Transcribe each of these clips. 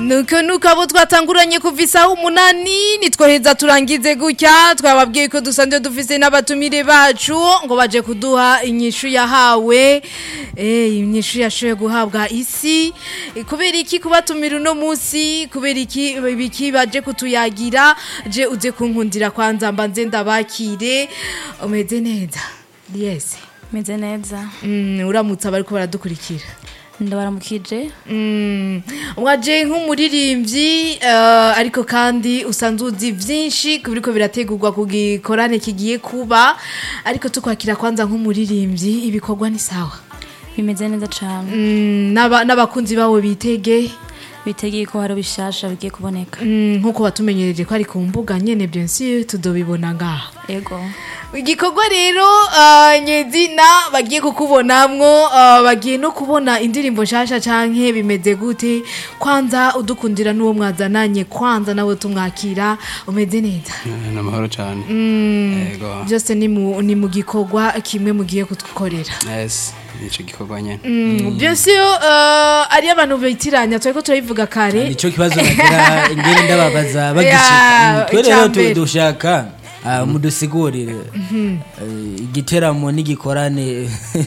nuko nuko abo twatanguranye kuva isaha umunani nitwoheza turangize gutya twababwiye ko dusanzwe dufise n'abatumire bacu ngo baje kuduha inyishu yahawe eh inyishu yashoboye guhabwa isi Eh, kubera iki kubatumira uno munsi kubera iki biki baje kutuyagira je uze kunkundira kwanza mbanze ndabakire umeze neza yes meze neza mm, uramutse abariko baradukurikira ndabaramukije Mm, waje nk'umuririmbyi eh, ariko kandi usanzwe uzi vyinshi ku biriko birategurwa ku gikorane kigiye kuba ariko tukwakira kwanza nk'umuririmbyi ibikorwa ni sawa bimeze neza cyane Mm, n'aba- n'abakunzi bawe bitege bitegeye ko hari bishasha bigiye kuboneka Mm, nk'uko batumenyereje ko ari ku mbuga nyene bien sûr tudobibona ngaha ego igikorwa rero uh, nyezina bagiye kukubonamwo uh, bagiye no kubona indirimbo nshasha canke bimeze gute kwanza udukundira n'uwo mwazananye kwanza nawe tumwakira umeze neza ni amahoro cyane yego byose ni mu, ni mu gikorwa kimwe mugiye kudukorera yes nicyo gikorwa nyine mm. bien sûr uh, ari abantu bitiranya twariko turabivuga kare nicyo kibazo nagira ingene ndababaza Ya, bagishika twe rero tu- icambere. dushaka ah, mudusigurire Eh, igiteramo n'igikorane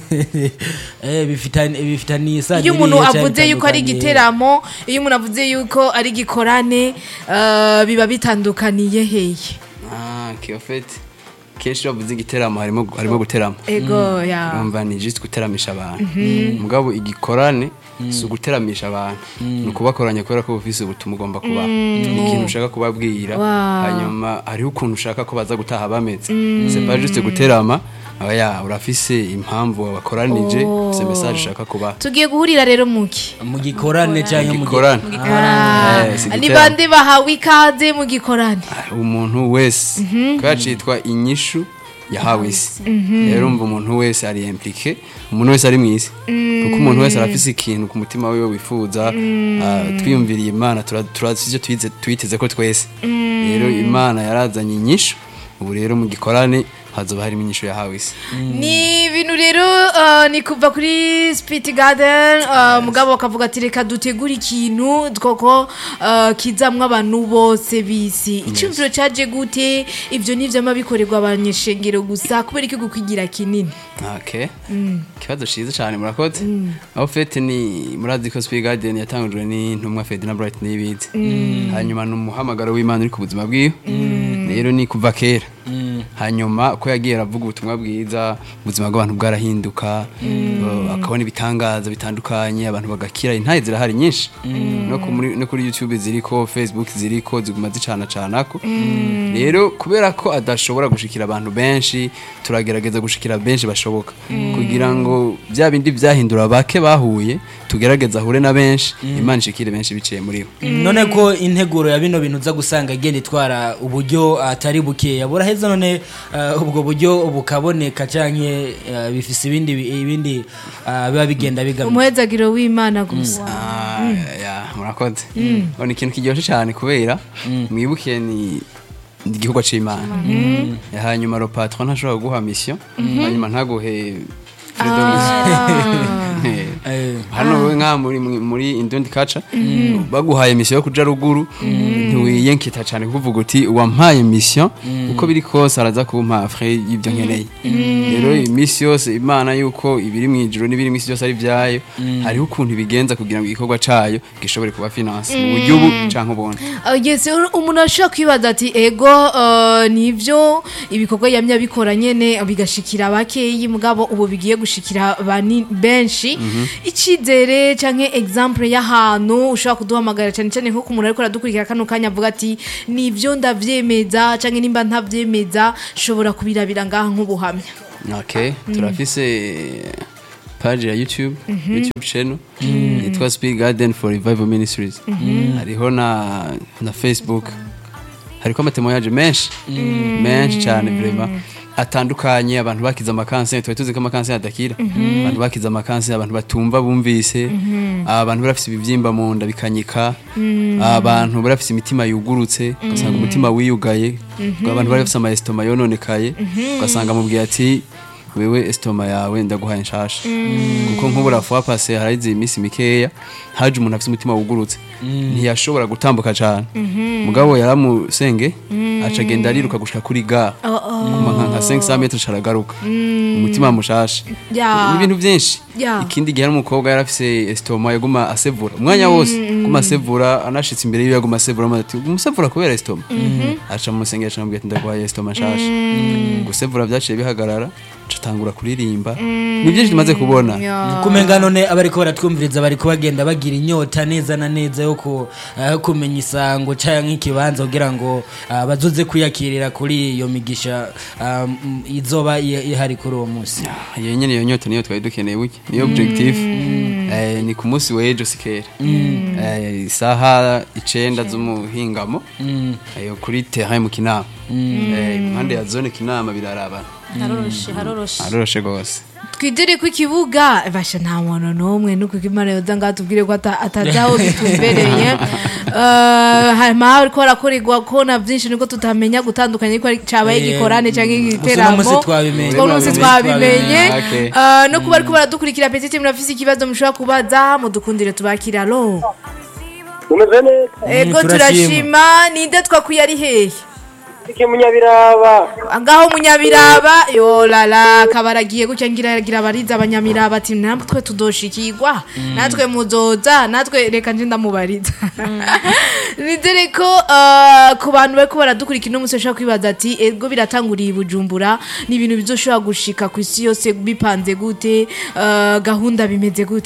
eh, bifitani- bifitaniye isano iyo umuntu irihe canke avuze yuko ari bitandukanye? igiteramo iyo umuntu avuze yuko ari igikorane uh, biba bitandukaniye heye ah kiyofeti kenshi iyo bavuze igiteramo harimo harimo guterama ego ya urumva ni just guteramisha abantu mugabo igikorane si uguteramisha abantu ni ukubakoranya kubera ko bufise ubutumwa ugomba kubaha ni ikintu ushaka kubabwira Wow. hanyuma hariho ukuntu ushaka ko baza gutaha bameze c'est pas juste guterama oya urafise impamvu wabakoranije ufise message ushaka kubaha tugiye guhurira rero muki mu gikorane cyangwa mu gi- igikorane Ah, Eh, si ni igiteramo. bande bahawe ikaze mu gikorane umuntu wese kubera citwa inyishu yahawe isi rero umva umuntu wese ari implike umuntu wese ari mu isi kuko umuntu wese arafise ikintu ku mutima wiwe wifuza ah, twiyumviriye imana tura- turazi ivyo twize- twiteze ko twese rero imana yarazanye inyishu ubu rero mu gikorane hazoba harimo inyishu yahawe isi ni ibintu rero uh, ni kuva kuri spit garden uh, mugabo bakavuga ati reka dutegure ikintu koko uh, kizamwo abantu bose bisi icyumviro caje gute ivyo nivyo ama bikorerwa abanyeshengero gusa kubera iki gukwigira kinini Okay. Ikibazo ciza cyane murakoze. Aho fete ni murazi ko Speed Garden yatangujwe n'intumwa Ferdinand Bright nibize. Hanyuma numuhamagaro w'Imana uri ku buzima bwiwe. Rero ni kuva kera. Hanyuma ko yagiye aravuga ubutumwa bwiza, ubuzima bw'abantu bwarahinduka, uh, akabona ibitangaza bitandukanye, abantu bagakira, intaye zirahari nyinshi. No ku muri- no kuri YouTube ziriko, Facebook ziriko, ziguma zicana canako. Rero kubera ko adashobora gushikira abantu benshi, turagerageza gushikira benshi bashoboka kugira ngo bya bindi byahindura bake bahuye tugerageza ahure na benshi imana ishikire benshi biciye muri bo none ko integuro ya bino bintu uza gusanga igenda itwara uburyo atari bukeya buraheza none ah, ubwo buryo bukaboneka canke ah, bifise ibindi ibindi ah, biba bigenda bigamije umuhezagiro w'imana gusa Ah, ya murakoze ngo ni ikintu kiryoshye cyane kubera mwibuke ni ni igikorwa c'imana hanyuma ro patron ntashobora kuguha mission hanyuma ntaguhe freedom Eh. Eh, hano wowe nka muri muri indundi kaca baguhaye mission yo kuja ruguru ntiwiyenkita cyane kuvuga uti wampaye mission uko biri kose araza kumpa frais y'ibyo nkeneye rero iminsi yose imana yuko ibiri mu ijuru n'ibiri mu isi byose ari byayo hariho ukuntu ibigenza kugira ngo igikorwa cayo gishobore kuba finance mu buryo ubu canke ubundi Uh, yes, ur- umuntu ashobora kwibaza ati ego uh, nivyo ibikorwa yamye abikora nyene bigashikira bakeyi mugabo ubu bigiye gushikira bani benshi icizere canke exemple y'ahantu ushobora kuduhamagara cyane cyane nko ku muntu ariko aradukurikira kano kanya avuga ati nivyo ndavyemeza canke nimba ntavyemeza shobora kubirabira ngaha nk'ubuhamya okay turafise page ya youtube youtube channel yitwa speed garden for revival ministries hariho na na facebook hariko amatemoyaje menshi menshi cyane vrema atandukanye abantu bakize amakanseri twari tuzi ko amakanseri adakira abantu bakize amakanseri abantu batumva bumvise abantu bari bafise ibibyimba mu nda bikanyika abantu bari bafise imitima yugurutse ugasanga umutima wiyugaye abantu bari bafise amayesitoma yononekaye ugasanga amubwiye ati wewe estoma yawe ndaguhaye nshasha kuko nk'ubura fois passé harahize iminsi mikeya haje umuntu afite umutima wugurutse ntiyashobora gutambuka cyane mugabo yaramusenge aca agenda ariruka gushika kuri ga kuma nka nka 500 metres caragaruka umutima mushasha Ya. n'ibintu byinshi Ya. ikindi gihe n'umukobwa yari afise estoma yaguma asevura umwanya wose guma asevura anashitse imbere yiwe yaguma asevura amaze ati umusevura kubera estoma aca musengera aca amubwira ati ndaguhaye estoma nshasha gusevura byaciye bihagarara aca atangura kuririmba ni byinshi tumaze kubona kumenga none abariko baratwumviriza bariko bagenda bagira inyota neza na neza yo ku- eh, kumenya isango canke ikibanza kugira ngo ah, bazoze kwiyakirira kuri iyo migisha ah, mm, izoba i- ihari kuri uwo munsi iyo nyene iyo nyota niyo twari dukeneye burya niyo objectif Eh, ni ku munsi w'ejo sikera Eh, isaha icenda z'umuhingamo Eh, kuri terrain mu kinama Eh, impande ya zone kinama birarabana haroroshe haroroshe aroroshe gose twidire ku ikibuga basha nta muntu n'umwe nuko imana yoza ngaho tubwire ko ata- atazi aho bitumbereye Eh, hanyuma hariko harakorerwa kona byinshi niko tutamenya gutandukanya ko ari- cabaye Eh, igikorane canke gusa uno igiteramo munsi twabimenye. uno munsi twabimenye Okay. Eh, no kuba ariko baradukurikira petite murafise ikibazo mushobora kubaza mudukundire tubakira lo umeze neza ego turashima. turashima ninde twakwiye ari hehe iki munyabiraba ngaho munyabiraba yorara kabaragiye gutya ngira gira abariza abanyamiraba ati natwe tudoshikirwa natwe muzoza natwe reka nje ndamubariza nizere ko uh, ku bantu bariko baradukurikira uno munsi bashobora kwibaza ati ego biratanguriye i bujumbura ni ibintu bizoshobora gushika ku isi yose bipanze gute uh, gahunda bimeze gute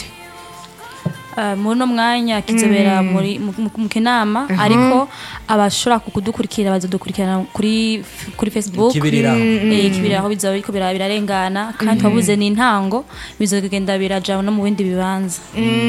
Uh, muri uno mwanya kizobera muri mu- mu mu kinama ariko abashobora kudukurikira bazodukurikirana kuri kuri facebook Ikibiriraho. Eh, ikibiriraho bizoba biriko bira- birarengana kandi twabuze n'intango bizogenda biraja no mu bindi bibanza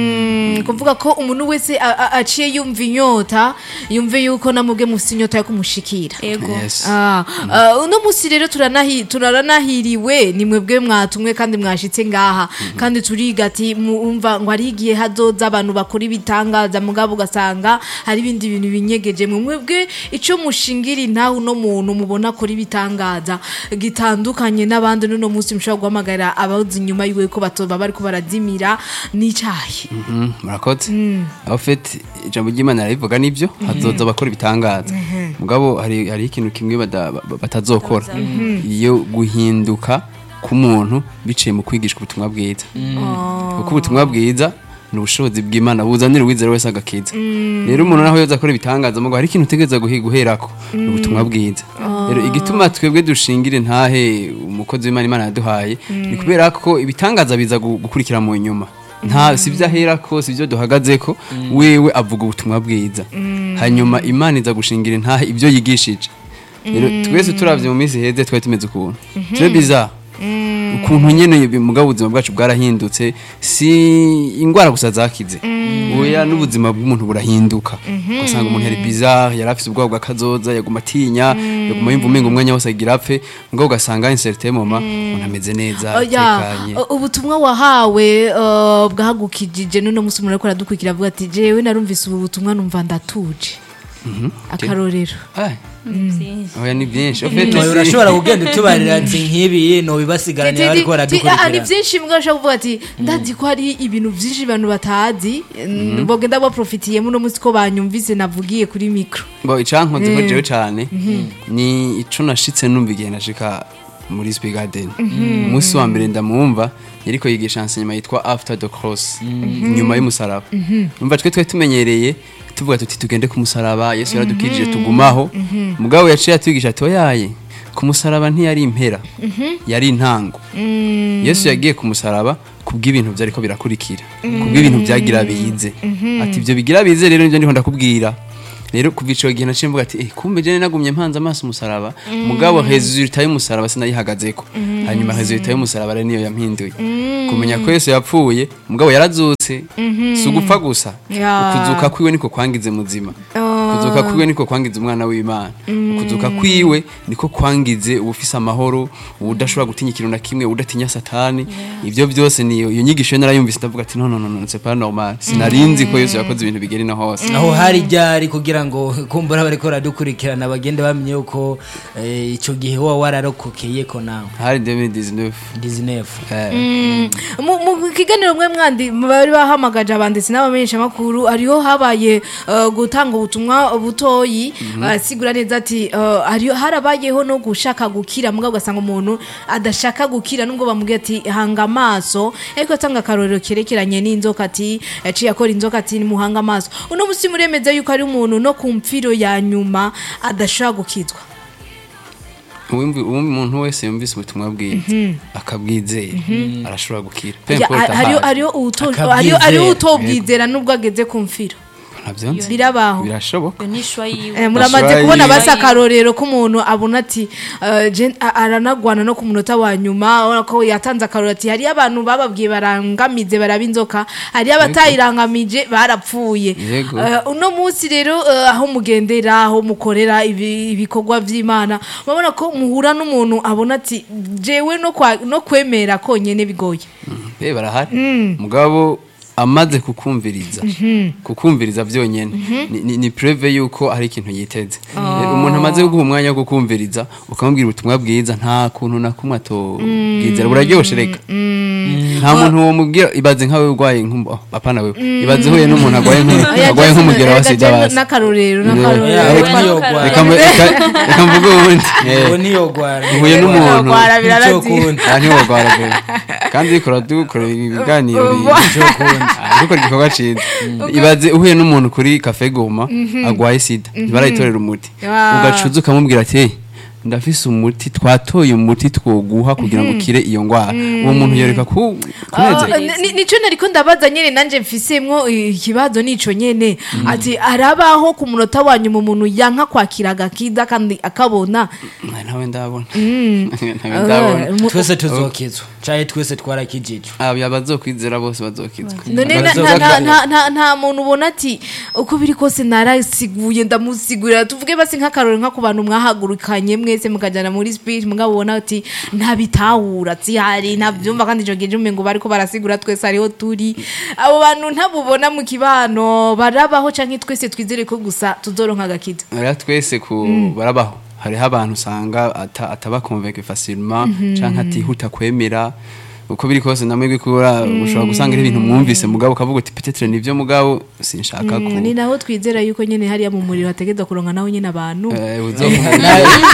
Mm, kuvuga ko umuntu wese a- a- aciye yumva inyota yumve yuko namubwe mufite inyota yo kumushikira ego Yes. Ah, ah, uno musi rero turanahi- turanahiriwe ni mwebwe mwatumwe kandi mwashitse ngaha kandi turiga ati mwumva ngo hari igihe hazoza abantu bakora ibitangaza mugabo ugasanga hari ibindi bintu binyegeje mwe mwebwe ico mushingira intahe uno muntu mubona akora ibitangaza gitandukanye n'abandi n'uno musi mushobora guhamagara abazi inyuma yiwe ko batoba bariko barazimira n'icayi Mhm, murakoze aho fete ijambo ry'imana rirabivuga nibyo hazoza abakora ibitangaza mugabo hari hari ikintu kimwe bada- ba- batazokora iyo guhinduka k'umuntu biciye mu kwigishwa ubutumwa bwiza kuko ubutumwa bwiza ni ubushobozi bw'imana buzanira uwizera wese agakiza rero umuntu naho yoza akora ibitangaza mugabo hari ikintu utegereza guhi- guherako ni ubutumwa bwiza rero igituma twebwe dushingire ntahe umukozi w'imana imana yaduhaye ni kubera ko ibitangaza biza gu- gukurikira mu nyuma nta si byo aherako si byo duhagazeko wewe avuga ubutumwa bwiza hanyuma imana iza gushingira intahe ibyo yigishije rero twese turavye mu minsi heze twari tumeze ukuntu turi biza ukuntu nyene mugabo ubuzima bwacu bwarahindutse si ingwara gusa zakize oya n'ubuzima bw'umuntu burahinduka ugasanga umuntu yari bizarre yari afise ubwoba bw'akazoza yaguma atinya yaguma yumva umenga umwanya wose agira apfe mugabo ugasanga in certain moment umuntu ameze neza Oya, atekanye u- ubutumwa wahawe uh, bwahagukijije n'uno musi umuntu ariko aradukurikira avuga ati jewe narumvise ubu butumwa numva ndatuje akarorero Ai, Vyinshi. oya ni byinshi En fait, Oya, si- urashobora kugenda utubarira ati nk'ibi nobibasigaraniye bariko Ti- ti- ah, ni baradukurikira byinshi mbwa ushobora kuvuga ati ndazi ko hari ibintu byinshi abantu batazi mm, bogenda baprofitiyemo uno musi ko banyumvise navugiye kuri mikro bo icankonze ko jewe cane ni ico nashitse numva igihe nashika muri Speak Garden umunsi wa mbere ndamwumva yariko yigisha enseignement yitwa after the cross nyuma y'umusaraba umva twe twe tumenyereye tuvuga tuti tugende ku musaraba Yesu yaradukijije tugumaho mugabo yaciye atwigisha ati oyaye ku musaraba ntiyari impera yari intango yesu yagiye ku musaraba kubw'ibintu byariko birakurikira kubw'ibintu byagira bize ati ibyo bigira bize rero nibyo ndiho ndakubwira rero kuva ico gihe naciye mvuga ati eh kumbe jene nagumye mpanze amaso umusaraba mugabo resultat y'umusaraba sinayihagazeko hanyuma resultat y'umusaraba rero niyo yampinduye kumenya ko yesu yapfuye mugabo yarazutse si ugupfa gusa Ya. ukuzuka kwiwe niko kwangize muzima ukuzuka kwiwe niko kwangiza umwana w'imana ukuzuka kwiwe niko kwangize ubufise amahoro udashobora gutinya ikintu na kimwe udatinya satani ibyo byose niyo iyo nyigisho yo narayumvise ndavuga ati no no no no c'est pas normal sinarinzi ko Yesu yakoze ibintu bigera ino hose aho hari ryari kugira ngo kumbura bariko baradukurikirana bagende bamenye yuko eh, ico gihe wowe wararokokeye ko nawe hari 2019 19 eh, mu mu kiganiro mwe mwandi bari bahamagaje abanditsi n'abamenyesha makuru hariho habaye uh, gutanga ubutumwa butoyi uh, sigura neza ati uh, hariho harabayeho no gushaka gukira mugabo ugasanga umuntu adashaka gukira nubwo bamubwiye ati hanga amaso ariko atanga akarorero kerekeranye n'inzoka ati yaciye akora inzoka ati nimuhanga amaso uno musi muremeza yuko ari umuntu no ku mfiro ya nyuma adashobora gukizwa uwumvi uwumvi umuntu wese yumvise ubutumwa bwiza akabwizera arashobora gukira Peu Ya, importe hariho ahari. hariho uto- Akabyizera. hariho- hariho utobwizera nubwo ageze ku mfiro ntabyo nzi birabaho birashoboka iyo ni ishwa yiwe Eh, muramaze Ashobora kubona yiwe. basi akarorero k'umuntu abona ati eh, je- a- aranagwana no ku munota wa nyuma urabona ko yatanze akarorero ati hariyo abantu bababwiye barangamize baraba inzoka hariyo abatayirangamije barapfuye Yego. Eh, uno munsi rero eh, aho mugendera aho mukorera ibi- ibikorwa vy'imana murabona ko muhura n'umuntu abona ati jewe no kwa- no kwemera konyene bigoye Eh barahari mugabo amaze kukumviriza kukumviriza byonyene ni- ni, ni preve yuko hari ikintu yiteze Eh, umuntu amaze guha umwanya wo kukumviriza ukamubwira ubutumwa bwiza nta kuntu na kumwe atobwizera buraryoshe reka nta muntu womubwira ibaze nkawe urwaye nk'umbu oh, apana wewe ibaze uhuye n'umuntu arwaye nk'u- Oya, arwaye just- nk'umugero wa reka sida je basi n'akarorero Yeah. n'akarorero Yeah, Wowe reka niyo n'akarorero. gwara. reka mbe- reka- reka mvuge ubundi Eh, uwo niyo gwara uhuye n'umuntu Gwara birarazi. Ico kundi. aha niho bagwara pe kandi dukora dukorera ibiganiro Ico kundi. dukora igikorwa ciza ibaze uhuye n'umuntu kuri kafe goma agwaye sida ntibarayitorera umuti Ah. ugacuza ukamubwira ati "Hey, ndafise umuti twatoye umuti twoguha kugira ngo ukire iyo ngwara uwo muntu yoreka ku kunezerwa Ah, ni- nico nariko ndabaza nyene nanje mfisemwo ikibazo nico nyene ati arabaho ku munota wanyu mu muntu yanka kwakira agakiza kandi akabona Ah, ntawe ndabona ntawe ndabona Ah, mu- twese tuzokizwa caye twese twarakijijwe aba bazokwizera bose bazokizwa none na- Bazo- nta- nta- nta- nta- nta muntu ubona ati uko biri kose narasiguye ndamusigurira tuvuge basi nk'akarori nka ku bantu mwahagurukanye mwese mukajana muri speech mugabo ubona ati ntabitahura zihari ntabyumva kandi ico gihe umengo bariko barasigura twese ariho turi abo bantu ntabubona mu kibano barabaho canke twese twizere ko gusa tuzoronka agakiza rero twese ku barabaho hariho abantu usanga ata- atabakonveke facilement canke atihuta kwemera uko biri kose namwe gukura ushobora gusanga ari ibintu mwumvise mugabo ukavuga uti peut-être nivyo mugabo sinshaka ku ni naho twizera yuko nyene hariya mu muriro hategeza kuronka naho nyene abantu Eh, uzokumva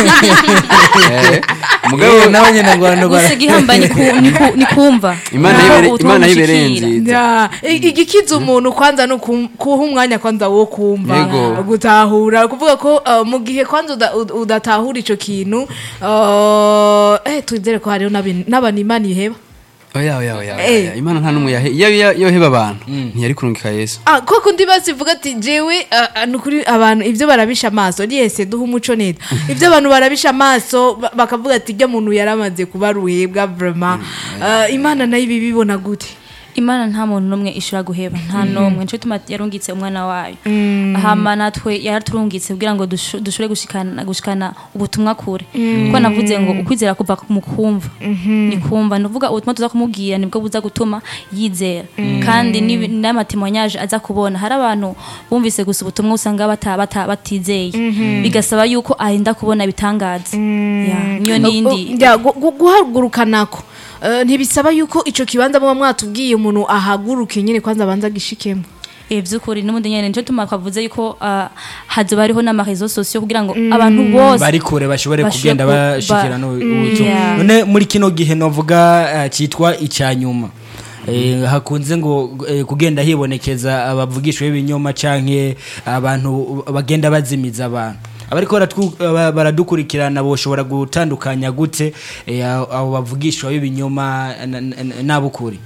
Eh, mugabo Eh, nawe nyene ngo abantu bara- gusa igihambaye ni ku- ni ku- ni kumva Imana Naho yibere- ubutumwa Imana yibereye bushikira. nziza. Ya, i- igikiza umuntu kwanza no kum- kuha umwanya kwanza wo kumva Yego. gutahura kuvuga ko uh, mu gihe kwanza uda- ud- udatahura ico kintu uh, eh twizere ko hariho n'abi- n'abantu imana iheba oya oya oya Eh. oya. imana nta numwe yahe iyo iyo- yoheba abantu ntiyari kurungika yesu Ah, koko ndi basivuga ati jewe ah, ah, nukuri abantu ibyo barabisha amaso yese duha umuco neza ibyo abantu barabisha amaso ba- bakavuga ati ijya muntu yaramaze kuba ruhebwa vraiment Ah, imana nayo ibi bibona gute imana nta muntu n'umwe ishobora guheba nta n'umwe nico gituma yarungitse umwana wayo hama natwe yaraturungitse kugira ngo dusho- dushobore gushikana gushikana ubutumwa kure kuko navuze ngo ukwizera kuva mu kumva ni kumva ni ukuvuga ubutumwa tuza kumubwira nibwo buza gutuma yizera kandi n'ibi- n'amatemwanyaje aza kubona hari abantu bumvise gusa ubutumwa usanga bata- bata- batizeye bigasaba yuko arinda kubona ibitangaza Ya, niyo nindi Ya, gu- gu- guhagurukanako Eh, ntibisaba yuko ico kibanza muba mwatubwiye umuntu ahaguruke nyine kwanza abanza agishikemo Eh byukuri n'ubundi nyene nico tuma twavuze yuko ah, hazoba hariho n'amarezo sosiyo kugira ngo abantu bose bari kure bashobore Bashobore kugenda ku- bashikira ba- no Mm, ubutumwa yeah. none muri kino gihe novuga eh, cyitwa icyanyuma Eh, hakunze ngo eh, kugenda hibonekeza abavugishwa b'ibinyoma canke abantu bagenda bazimiza abantu abariko baratwu- aba- baradukurikirana boshobora gutandukanya gute eh, abo abo bavugishwa b'ibinyoma na- na- n'abukuri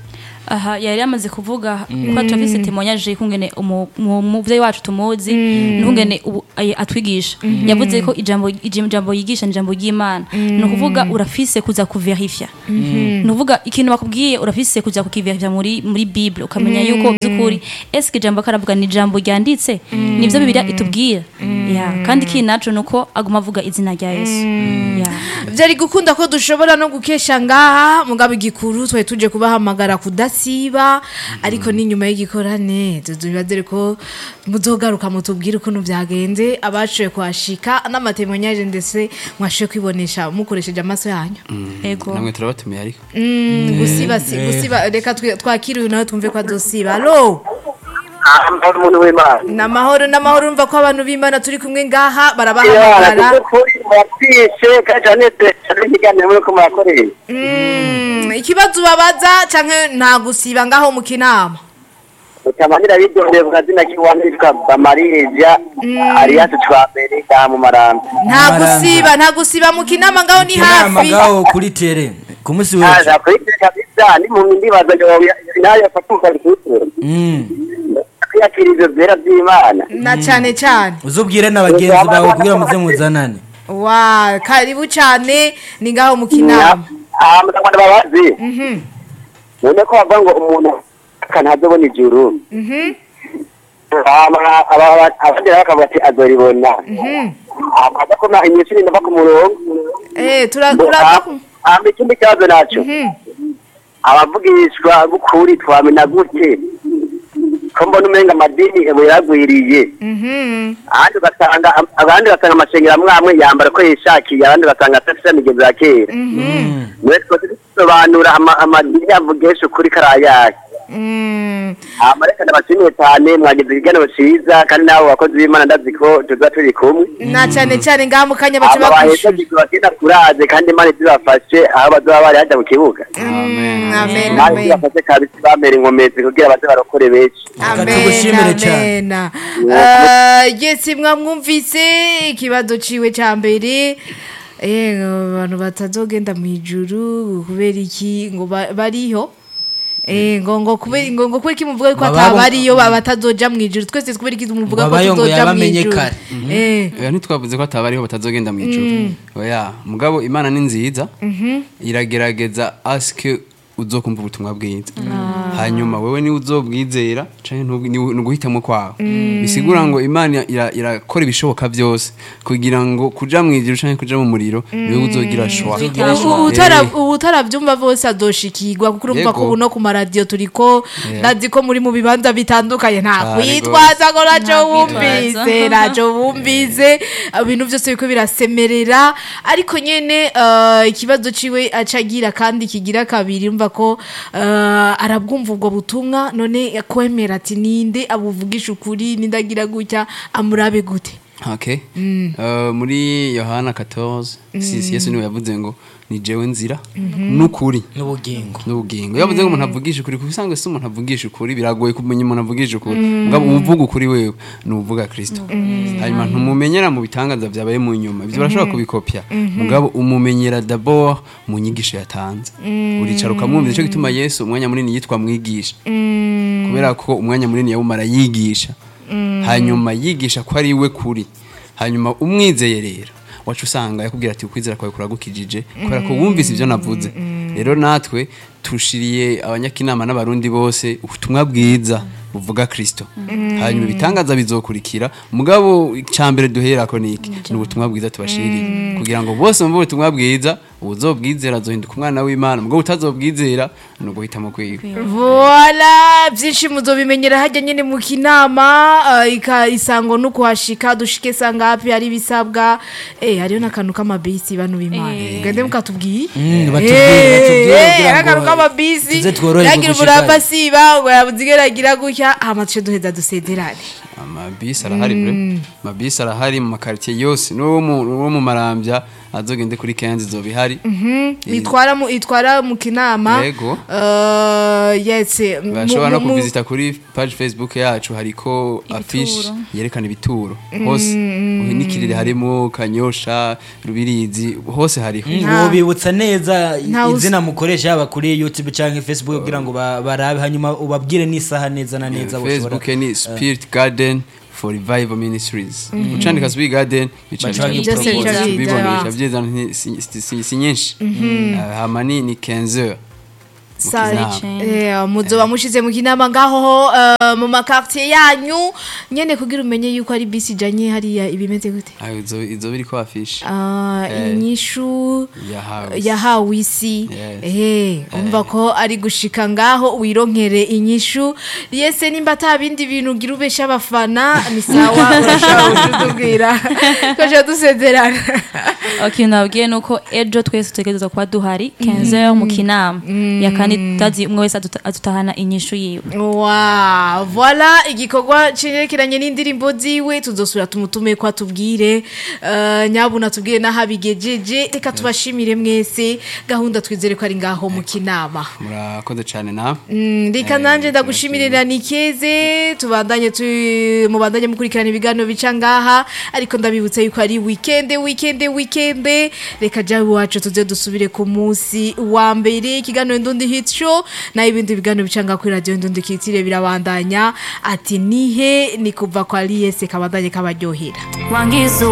aha yari yamaze kuvuga ko turafise témoignage kungene umu- mu- umuvyeyi wacu tumuzi n'ukungene ubu ay- atwigisha yavuze ko ijambo ijambo yigisha ni ijambo ry'Imana ni ukuvuga urafise kuza kuverifya ni ukuvuga ikintu bakubwiye urafise kuza kukiverifya muri muri Bible ukamenya yuko by'ukuri eske ijambo karavuga ni ijambo ryanditse nivyo Bibiliya itubwira ya kandi ikindi naco nuko aguma avuga izina rya Yesu ya byari gukunda ko dushobora no gukesha ngaha mugabo igikuru twari tuje kubahamagara kudasiba ariko n'inyuma y'igikorane tuzibazere ko muzogaruka mutubwire ukuntu byagenze abashoboye kuhashika n'amatemonyaje ndetse mwashoboye kwibonesha mukoresheje amaso yanyu ego namwe turabatumiye ariko Mm, gusiba si- gusiba reka twe- twakire uyu nawe twumve ko adosiba alo amahoro umuntu w'imana ni amahoro n'amahoro urumva ko abantu b'imana turi kumwe ngaha Imana barabahamagara kuko kuri muratwishe kandi turanezerwa n'ikiganiro muri ko murakoreye Mm, ikibazo ubabaza canke nta gusiba ngaho mu kinama utamanira bidondeye ku kazina k'iwanyu yitwa bamarija ariyasi twambere ngaha mu marambi nta Maramba. gusiba nta gusiba mu kinama ngaho ni inama hafi ngaho kuri tere ku munsi w'ejo aza kuri twe kabisa n'impumyi ndibaza ngo nayo yafata umukarikusura Mm. kwiyakira ivyo vyera vy'imana na cane cane uzubwire na bagenzi bawe kugira muze muzanane wa karibu cane ni ngaho mu kinama aha mutagwanda babazi Mhm, none ko bavuga ngo umuntu akanazobona ijuru mhm, hama aba- aba- abandi nabo bakavuga ati azoribona mhm. amaze kuma inyishuri ndava ku murongo Eh, tura- tura- hama ikindi kibazo naco Mhm. abavugishwa b'ukuri twamena gute ko mbona umenga amadini ebo yaragwiriye Mhm. ahandi ugasanga abandi basanga amashengero amwe amwe yambara ko yishakiye abandi basanga atafise imigenzo ya kera mwe twese dusobanura ama- amadini avugisha ukuri karayahe Mm. hama reka ndabashimiye cyane mwagize ikiganiro ciza kandi nabo bakozi b'imana ndazi ko tuza turi kumwe na cane cane ngaha mu kanya baca hama bahetse bakwishura kigwa kina kuraje kandi imana izibafashe aho bazoba bari hajya mu kibuga Mm, amen imana amen izibafashe kabisa bamera inkomezi kugira baze barokore benshi amen tugushimire cyane. amen Eh, yesi mwamwumvise ikibazo ciwe ca mbere eh abantu batazogenda mu ijuru kubera iki ngo ba- bariho Eh ngo ngo kubera ngo ngo kubera iki muvuga ko Baba- atabariyo batazoja mu ijuru twese kubera iki muvuga ko Babayo ngo tuzoja mu yabamenye ijuru kare. eh oya ntitwavuze ko atabariho batazogenda mu ijuru oya mugabo imana ni nziza iragerageza asike uzokumva ubutumwa bwiza hanyuma wewe niwe uzobwizera canke ntubu- niwe- ni uguhitamo kwawe bisigura ngo imana ira- irakora ibishoboka byose kugira ngo kuja mu ijuru canke kuja mu muriro niwe uzogira shwa Uzogira Ubu- shwa. utara- Eh. ubu utarabyumva bose adoshikirwa kuko urumva ko Yego. ubu no ku maradiyo turiko Yeah. ndazi ko muri mu bibanza bitandukanye nta Cyane kwitwaza ngo naco Nta wumvise kwitwaza. naco wumvise ibintu byose biriko birasemerera ariko nyene eh, ikibazo ciwe acagira kandi kigira kabiri umva ko eh, arabwumva ubwo butumwa none kwemera ati ninde abuvugisha ukuri nindagira gutya amurabe gute okay Uh, muri yohana 14 sisi yesu niwe yavuze ngo ni jewe nzira n'ukuri n'ubugingo n'ubugingo yavuze ngo umuntu avugisha ukuri kuko usanga si umuntu avugisha ukuri biragoye kumenya umuntu avugisha ukuri mugabo uvuga ukuri wewe ni uvuga kristo hanyuma ntumumenyera mu bitangaza byabaye mu nyuma ibyo barashobora kubikopya mugabo umumenyera d'abord mu nyigisho yatanze uricara ukamwumva nicyo gituma yesu umwanya munini yitwa mwigisha kubera ko umwanya munini yawumara yigisha hanyuma yigisha ko ari we kuri hanyuma umwizeye rero wacu usanga yakubwira ati ukwizera kwawe kuragukijije kubera ko wumvise ibyo navuze rero natwe tushiriye abanyakinama n'abarundi bose ubutumwa bwiza buvuga kristo hanyuma ibitangaza bizokurikira mugabo icambere duherako niki ni ubutumwa bwiza tubashiriye kugira ngo bose bumve ubutumwa bwiza ubuzobwizera azohinduka umwana w'imana mugabo utazobwizera ni uguhitamo kwiwe Voila, byinshi muzobimenyera hajya nyine mu kinama uh, ika isango no kuhashika dushike sanga hapi hari bisabwa eh hariyo nakantu k'amabisi banu bimana Eh. gende mukatubwiye Mm, batubwire, batubwire kugira ngo akantu k'amabisi tuze tworoherwe yagira gushikayo. umurava siba ngo yabuzigeragira gutya hama tuce duheza dusederane amabisi arahari bre amabisi arahari mu makaritsiye yose n'uwo mu- n'uwo mu marambya azogende kuri kenzi zoba ihari itwara mu itwara mu kinama Yego. Eh, yes mu- bashobora no mu- mu- kuvizita kuri page facebook yacu hariko afishe yerekana ibituro hose n'ikirere harimo kanyosha rubirizi hose hariho Nta- wobibutsa neza Nta us- izina mukoresha yaba kuri youtube cyangwa facebook kugira ngo ba- barabe hanyuma ubabwire n'isaha neza na neza facebook ni spirit garden for revival ministries ucandika spirit garden bica Baca bica Byose bica bica bibona biza. bica byiza nti- si- si- si si nyinshi Ah, hama ni ni 15 heures mu Sa- kinama. Eh, muzoba mushize mu kinama ngaho eh, mu makartier yanyu nyene kugira umenye yuko ari bisi ijanye hariya ibimeze gute Ah, izo izo biri ko afishe Ah, Eh. inyishu yahawe yahawe isi Yes. eh umva ko ari gushika ngaho wironkere inyishu yese nimba ata bindi bintu ugira ubesha abafana ni sawa urashobora kutubwira twaje dusezerana ikintu nabwiye ni uko ejo twese tutegereza kuba duhari 15 mu kinama ya kandi tutazi umwe wese aduta- adutahana inyishu yiwe Wow, voilà igikorwa cirekeranye n'indirimbo ziwe tuzosubira tumutume ko atubwire uh, nyabuna tubwire naho abigejeje reka tubashimire mwese gahunda twizere ko ari ngaho mu kinama murakoze cyane na Mm, reka nanje ndagushimire nikeze tubandanye tu mubandanye mukurikirana ibiganiro bica ngaha ariko ndabibutsa yuko ari weekend weekend weekend reka jawe wacu tuze dusubire ku munsi wa mbere ikiganiro ndundi hit show na ibindi biganiro bica ngaha kuri radio ndundi kitire birabandanya ati nihe ni kuva kwa Liese kabandanye kabaryohera wangiza